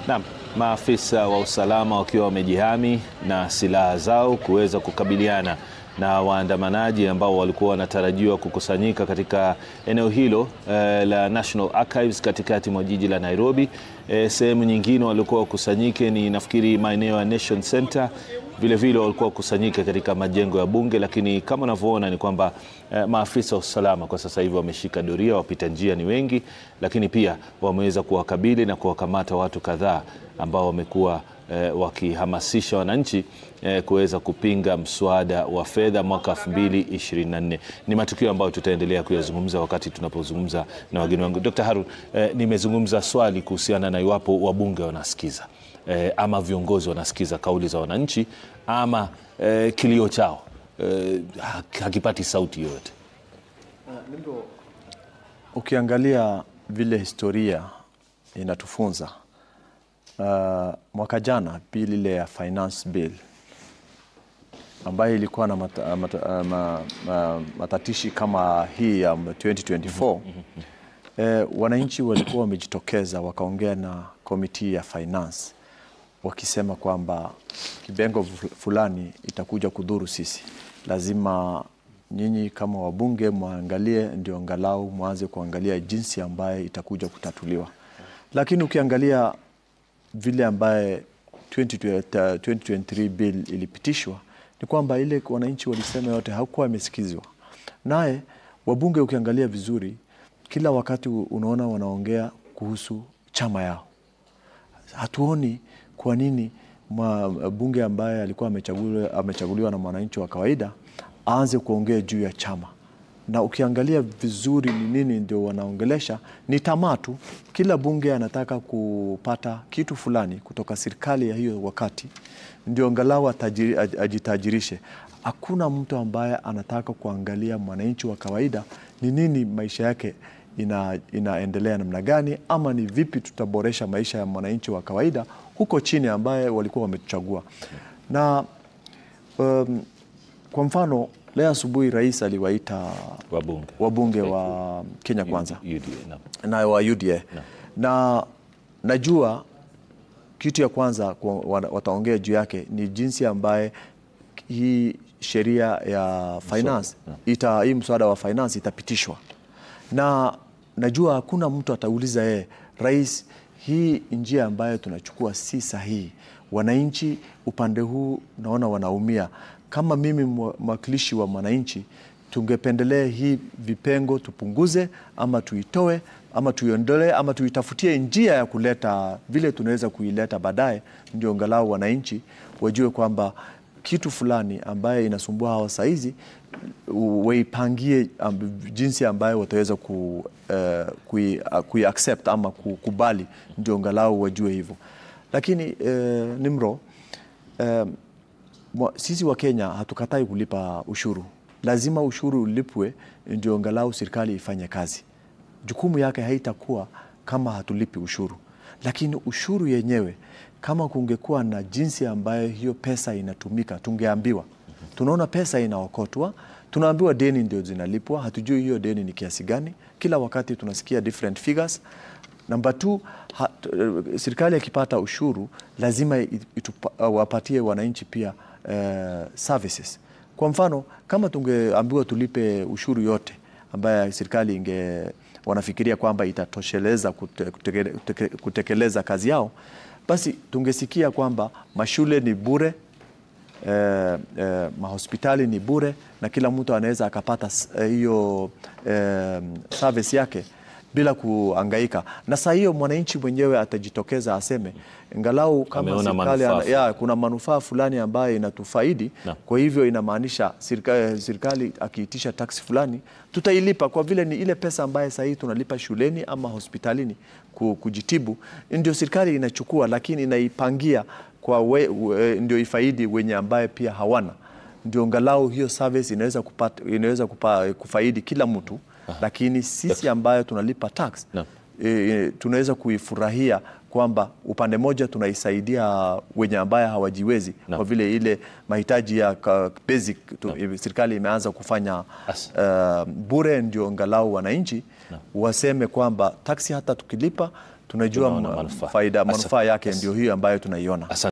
Naam, maafisa wa usalama wakiwa wamejihami na silaha zao kuweza kukabiliana na waandamanaji ambao walikuwa wanatarajiwa kukusanyika katika eneo hilo eh, la National Archives katikati mwa jiji la Nairobi. Eh, sehemu nyingine walikuwa wakusanyike ni nafikiri maeneo ya Nation Center vile vile walikuwa wakusanyika katika majengo ya bunge, lakini kama unavyoona ni kwamba eh, maafisa wa usalama kwa sasa hivi wameshika doria, wapita njia ni wengi, lakini pia wameweza kuwakabili na kuwakamata watu kadhaa ambao wamekuwa eh, wakihamasisha wananchi eh, kuweza kupinga mswada wa fedha mwaka 2024. Ni matukio ambayo tutaendelea kuyazungumza wakati tunapozungumza na wageni wangu. Dr. Harun, eh, nimezungumza swali kuhusiana na iwapo wabunge wanasikiza eh, ama viongozi wanasikiza kauli za wananchi ama eh, kilio chao eh, hakipati sauti yoyote. Ukiangalia vile historia inatufunza uh, mwaka jana bill ile ya finance bill ambayo ilikuwa na mata, mata, ma, ma, matatishi kama hii ya 2024 eh, wananchi walikuwa wamejitokeza wakaongea na komiti ya finance wakisema kwamba kibengo fulani itakuja kudhuru sisi, lazima nyinyi kama wabunge mwangalie, ndio angalau mwanze kuangalia jinsi ambaye itakuja kutatuliwa. Lakini ukiangalia vile ambaye 2023 bill ilipitishwa ni kwamba ile wananchi walisema yote hakuwa amesikizwa. Naye wabunge ukiangalia vizuri, kila wakati unaona wanaongea kuhusu chama yao. Hatuoni kwa nini bunge ambaye alikuwa amechaguliwa, amechaguliwa na mwananchi wa kawaida aanze kuongea juu ya chama. Na ukiangalia vizuri ni nini ndio wanaongelesha, ni tamaa tu. Kila bunge anataka kupata kitu fulani kutoka serikali ya hiyo wakati, ndio angalau ajitajirishe. Hakuna mtu ambaye anataka kuangalia mwananchi wa kawaida ni nini maisha yake ina, inaendelea namna gani, ama ni vipi tutaboresha maisha ya mwananchi wa kawaida huko chini ambaye walikuwa wametuchagua. Na um, kwa mfano leo asubuhi rais aliwaita Wabunge, wabunge wa Kenya Kwanza UDA, naam. na wa UDA na najua kitu ya kwanza wataongea juu yake ni jinsi ambaye hii sheria ya finance ita, hii mswada wa finance itapitishwa, na najua hakuna mtu atauliza yeye rais, hii njia ambayo tunachukua si sahihi. Wananchi upande huu naona wanaumia. Kama mimi mwakilishi wa mwananchi, tungependelea hii vipengo tupunguze, ama tuitoe, ama tuiondolee, ama tuitafutie njia ya kuleta vile tunaweza kuileta baadaye, ndio angalau wananchi wajue kwamba kitu fulani ambaye inasumbua hawa saizi waipangie um, jinsi ambayo wataweza ku, uh, kui, uh, kui accept ama kukubali, ndio angalau wajue hivyo. Lakini uh, Nimro, uh, sisi wa Kenya hatukatai kulipa ushuru, lazima ushuru ulipwe ndio angalau serikali ifanye kazi. Jukumu yake haitakuwa kama hatulipi ushuru, lakini ushuru yenyewe kama kungekuwa na jinsi ambayo hiyo pesa inatumika, tungeambiwa. Tunaona pesa inaokotwa, tunaambiwa deni ndio zinalipwa, hatujui hiyo deni ni kiasi gani. Kila wakati tunasikia different figures. Namba two, serikali ikipata ushuru lazima itupa, wapatie wananchi pia uh, services. Kwa mfano kama tungeambiwa tulipe ushuru yote ambaye serikali inge wanafikiria kwamba itatosheleza kute, kuteke, kuteke, kutekeleza kazi yao basi tungesikia kwamba mashule ni bure eh, eh, mahospitali ni bure na kila mtu anaweza akapata hiyo eh, service yake bila kuangaika. Na saa hiyo mwananchi mwenyewe atajitokeza aseme ngalau kama serikali ya, kuna manufaa fulani ambayo inatufaidi na. Kwa hivyo inamaanisha serikali, serikali akiitisha taksi fulani tutailipa kwa vile ni ile pesa ambayo saa hii tunalipa shuleni ama hospitalini kujitibu, ndio serikali inachukua, lakini inaipangia kwa we, we, ndio ifaidi wenye ambaye pia hawana, ndio ngalau hiyo service inaweza kupata, inaweza kupa, kufaidi kila mtu Aha. Lakini sisi ambayo tunalipa tax no. e, tunaweza kuifurahia kwamba upande moja tunaisaidia wenye ambaye hawajiwezi no. Kwa vile ile mahitaji ya basic tu, no. Serikali imeanza kufanya uh, bure, ndio angalau wananchi no. waseme kwamba taksi hata tukilipa tunajua tunaona ma- manufaa. faida Asa- manufaa yake ndio hiyo ambayo tunaiona. Asante.